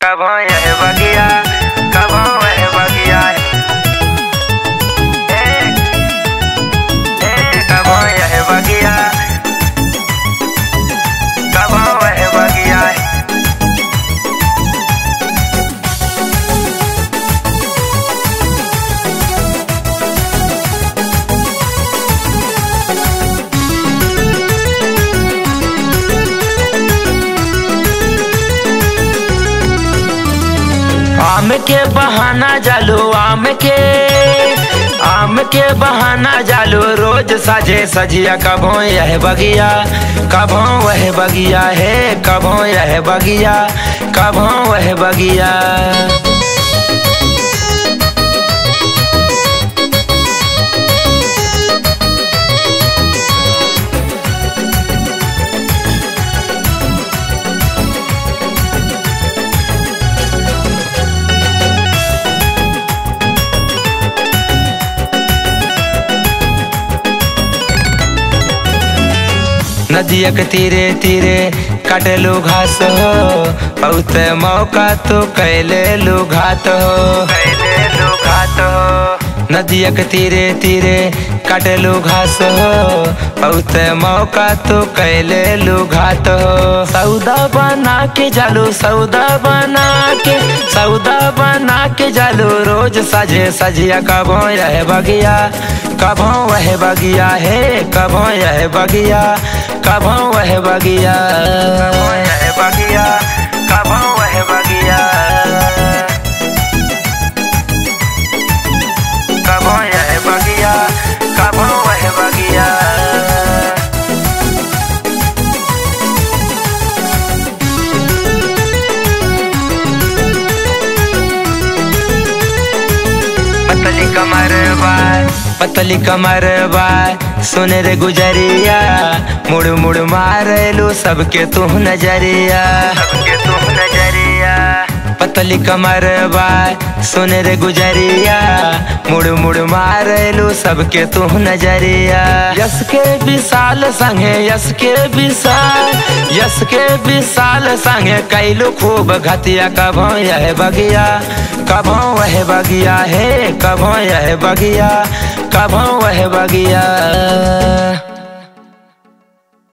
कभो यह बगिया कभो वह बगिया ए, ए, कभो यह बगिया कभो वह बगिया आम के बहाना जालो आम के आम के बहाना जालो रोज सजे सजिया कभो यह बगिया कभो वह बगिया है कभो यह बगिया कभो वह बगिया नदिया के तीरे तीरे काटेलू घास हो बहुत मौका तो कैले लू घात हो कैले लू घात हो नदिया के तीरे तीरे काटेलू घास हो बहुत मौका तो कैले लू घात हो सौदा बना के जालू सौदा बना के सौदा बना के जालू रोज सजे सजिया कबो यह बगिया कबो वह बगिया है कबो यह बगिया कबो वह बगिया कबो यह बगिया कबो वह बगिया कबो यह बगिया कबो वह बगिया पतली कमर बाय पतली कमर बाय सुने रे गुजरिया मुड़ मुड़ मारेलू सबके तू नजरिया सबके तू नजरिया पतली कमर बाय सुने रे गुजरिया मुड़ मुड़ मारेलू सबके तू नजरिया यस के विशाल संगे यस के विशाल यस के विशाल संगे कैलू खूब घतिया कभो यह बगिया कभो वह बगिया है कभो यह बगिया कभो वह बगिया